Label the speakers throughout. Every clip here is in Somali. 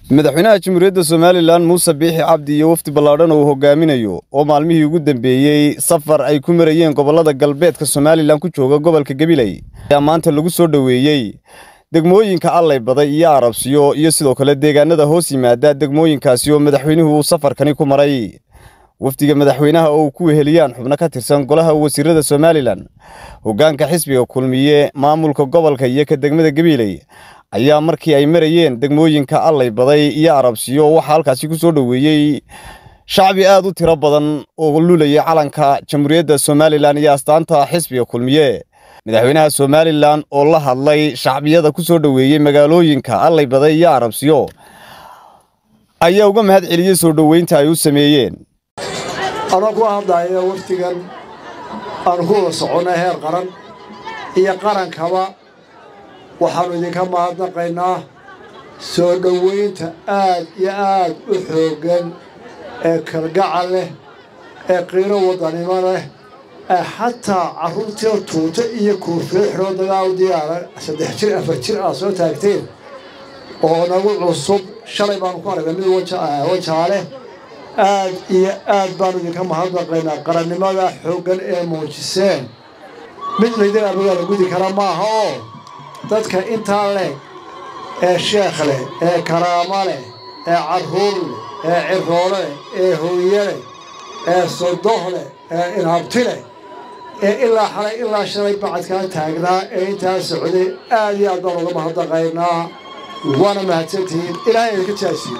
Speaker 1: madaxweynaha jamhuuriyadda somalilan muuse biixi cabdi iyo wafdi ballaadhan oo uu hogaaminayo oo maalmihii ugu dambeeyey safar ay ku marayeen gobollada galbeedka somalilan ku jooga gobolka gabiley ayaa maanta lagu soo dhoweeyey degmooyinka allay baday iyo arabsiyo iyo sidoo kale deegaanada hoos yimaada degmooyinkaasi oo madaxweynuhu uu safarkani ku maray wafdiga madaxweynaha oo uu ku weheliyaan xubno ka tirsan golaha wasiirada somalilan hoggaanka xisbiga kulmiye maamulka gobolka iyo ka degmada gabiley ayaa markii ay marayeen degmooyinka allay baday iyo arabsiyo waxaa halkaasi ku soo dhoweeyey shacbi aad u tiro badan oo lulaya calanka jamhuuriyadda somalilan iyo astaanta xisbiga kulmiye madaxweynaha somalilan oo la hadlay shacbiyada ku soo dhoweeyey magaalooyinka allay baday iyo arabsiyo ayaa uga mahad celiyey soo dhoweynta ay u sameeyeen
Speaker 2: anoo ku hadlaya wafdigan aanu ku wada soconnay heer qaran iyo qarankaba waxaannu idinka mahadnaqaynaa soo dhoweynta aad iyo aad u xooggan ee kalgacal leh ee qiiro waddanimo leh ee xataa carruurtii tuuto iyo kuufiyo xidhoo dagaal diyaara saddex jir afar jir aad soo taagteen oo nagu cusub shalay baanu ku aragnay mid wajaale aad iyo aad baanu idinka mahadnaqaynaa qarannimada xooggan ee muujiseen mid laydin abagaa la gudi kara maaha oo dadka intaa leh ee sheekh leh ee karaamo leh ee carruur leh ee ciroole leh ee hooye leh ee sodoh leh ee inhabti leh ee ilaa xalay ilaa shalay bacadkaa taagnaa ee intaa socday aad iyo aad baan uga mahadnaqaynaa waana mahadsantihiin ilaahay idinka jaasiyo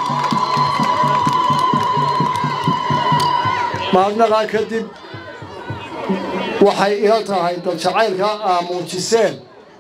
Speaker 2: mahadnaqaa kadib waxay ila tahay dad jacaylka aa muujiseen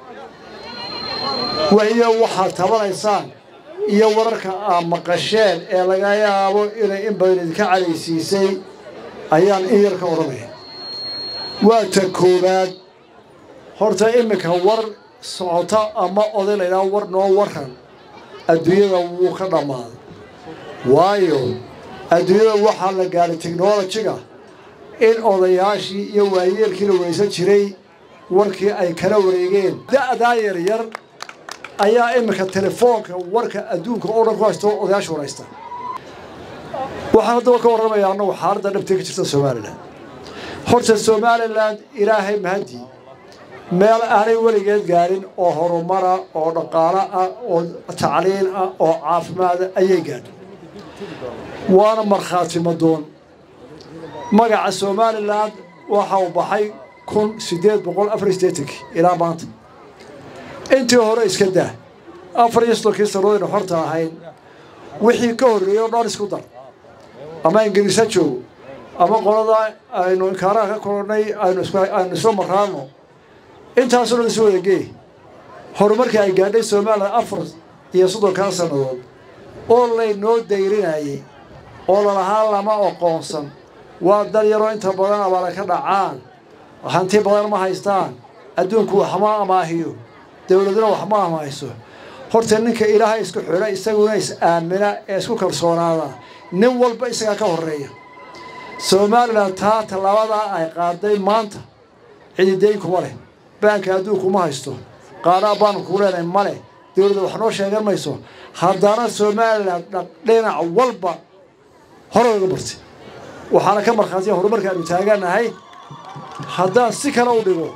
Speaker 2: wahiyo waxaad tabanaysaan iyo wararka aad maqasheen ee laga yaabo inay in badan idinka calaysiisay ayaan in yar ka odhanaya waa ta koowaad horta iminka war socota ama oday laydhaha war noo waran adduunyada wuu ka dhammaaday waayo adduunyada waxaa la gaadhay teknolojiga in odayaashii iyo waayeelkii la weysan jiray warkii ay kala wareegeen da'daa yaryar ayaa iminka telefoonka warka adduunka oo dhan ku haysto odayaasha waraysta waxaan haddaba ka warramayaa annagu xaaladda dhabtee ka jirta somalilan horta somalilan ilaahay mahadii meel aanay weligeed gaarin oo horumara oo dhaqaalo ah oo tacliin ah oo caafimaada ayay gaadhay waana markhaati madoon magaca somalilan waxa uu baxay kun siddeed boqol afar iyo siddeetankii ilaa maanta intii hore iska daa afar iyo soddonkii sannadoodaynu xorta ahayn wixii ka horreeyey o dhan isku dar ama ingiriisa joogo ama qolada aynu inkaaraha ka kolonnay aynu isla maraano intaasoo dhan isu wada geey horumarkii ay gaadhay somalilan afar iyo soddonkaa sannadood oo laynoo dayrinayay oo lalahaa lama oqoonsan waa dal yaroo inta badan abaala ka dhacaan hanti badan ma haystaan adduunku waxma amaahiyo dowladuna wax ma amahayso horta ninka ilaahay isku xidha isaguna is-aamina ee isku kalsoonaada nin walba isagaa ka horreeya somalilan taa tallaabadaa ay qaaday maanta cididayn kuma leh baanka adduunku ma haysto qaadhaa baanku ku leenahay ma leh dowladda wax noo sheegan mayso haddana somalilan dhinac walba hore uga bartay waxaana ka markhaatiya horumarka aanu taaganahay haddaan si kale u dhigo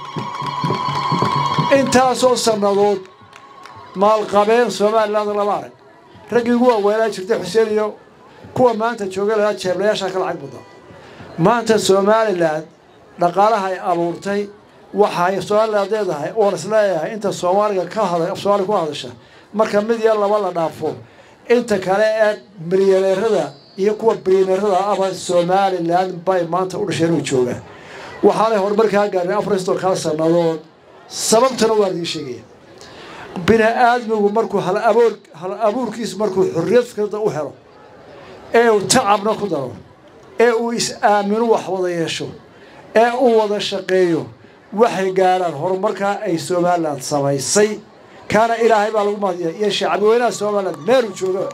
Speaker 2: intaasoo sannadood maalqabeen somaliland lama arag raggii ugu waaweynaa jirtay xuseen iyo kuwa maanta jooga lahaa jeeblayaashaa ka lacag badan maanta somalilan dhaqaalaha ay abuurtay waxay somaliland leedahay oon isleeyahay inta soomaaliga ka hada soomaaliga ku hadasha marka mid iyo laba la dhaafo inta kale ee milyaneerada iyo kuwa bilyaneerada aba somalilan bay maanta u dhasheen u joogaan waxaanay horumarkaa gaadheen afar sodonkaa sannadood sababtana waan idiin sheegaya bini aadmigu markuu hal aboor hal abuurkiisu markuu xorriyad fikrada u helo ee uu tacabna ku daro ee uu is-aaminu wax wada yeesho ee uu wada shaqeeyo waxay gaadhaan horumarkaa ay somalilan samaysay kaana ilaahay baa lagu mahadiya iyo shacbi weynaha somalilan meeluu jooga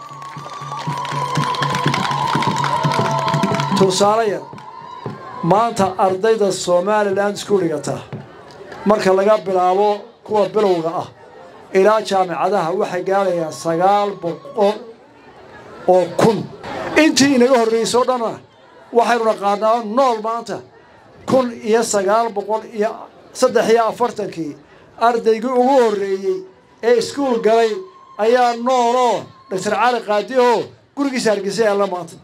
Speaker 2: tusaale yar maanta ardayda somalilan isku dhigata marka laga bilaabo kuwa bilowga ah ilaa jaamicadaha waxay gaadhayaan sagaal boqol oo kun intii inaga horreysay o dhanna waxaynu naqaanaa nool maanta kun iyo sagaal boqol iyo saddex iyo afartankii ardaygii ugu horreeyey ee iskuul galay ayaa nooloo doctor cali qaadiho gurigiisa hargeysa yaalla maanta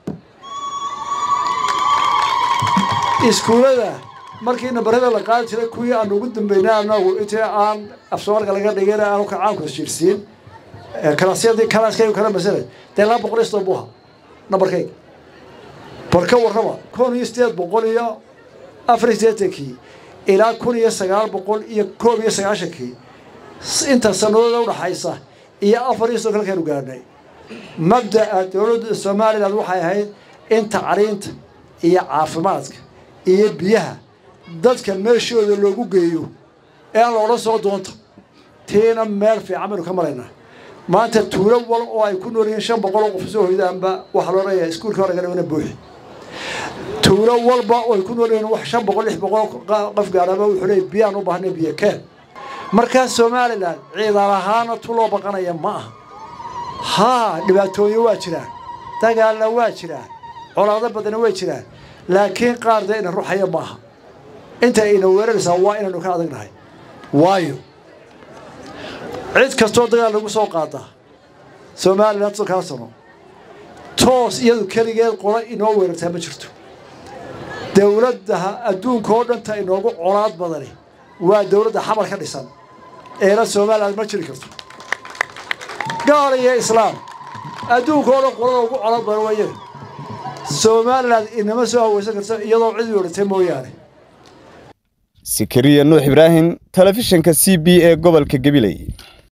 Speaker 2: iskuullada markii nambarada la qaadi jiray kuwii aan ugu dambeynay anagu intii aan afsoomarka laga dhigin aanu kacaanku jirsiin kalaasyadii kalaaskaygu kala masalay dee laba boqol iyo soddon buha nambarkayga bal ka warrama kun iyo sideed boqol iyo afar iyo siddeetankii ilaa kun iyo sagaal boqol iyo koob iyo sagaashankii inta sanadooda udhaxaysa iyo afar iyo soddon kalkaynu gaadhnay mabda'a dowladda somalilan waxay ahayd in tacriinta iyo caafimaadka iyo biyaha dadka meeshooda loogu geeyo ee aan la odhan soo doonta tiina meel fiican baynu ka maraynaa maanta tuulo wal oo ay ku nool yihiin shan boqol oo qof soo hoydaanba waxaa loo leeyahay iskuulka hore gadhawna buuxi tuulo walba oo ay ku nool yihiin wax shan boqol lix boqol qof gaadhaba wuxuu leeyahy biyaan u baahnay biyo keen markaa somalilan ciidan ahaana tu loo baqanaya ma aha haa dhibaatooyin waa jiraan dagaalna waa jiraan colaado badana way jiraan laakiin qaar dee ina ruxaya maaha inta ina weeraraysaa waa inaynu ka adagnahay waayo cid kastoo dagaal lagu soo qaadaa somalilan soddonkaa sano toos iyadu keligeed qola inoo weerartaa ma jirto dowladdaha adduunka oo dhanta inoogu colaad badani waa dowladda xamar ka dhisan eela somalilan ma jiri karto gaal iyo islaam adduunka oo dhan qolada ugu colaad badan waa iyaga somalilan inama soo haweysan karto iyadoo cid weerartay mooyaane
Speaker 1: sikariya nuux ibraahim telefishinka c b ee gobolka gabiley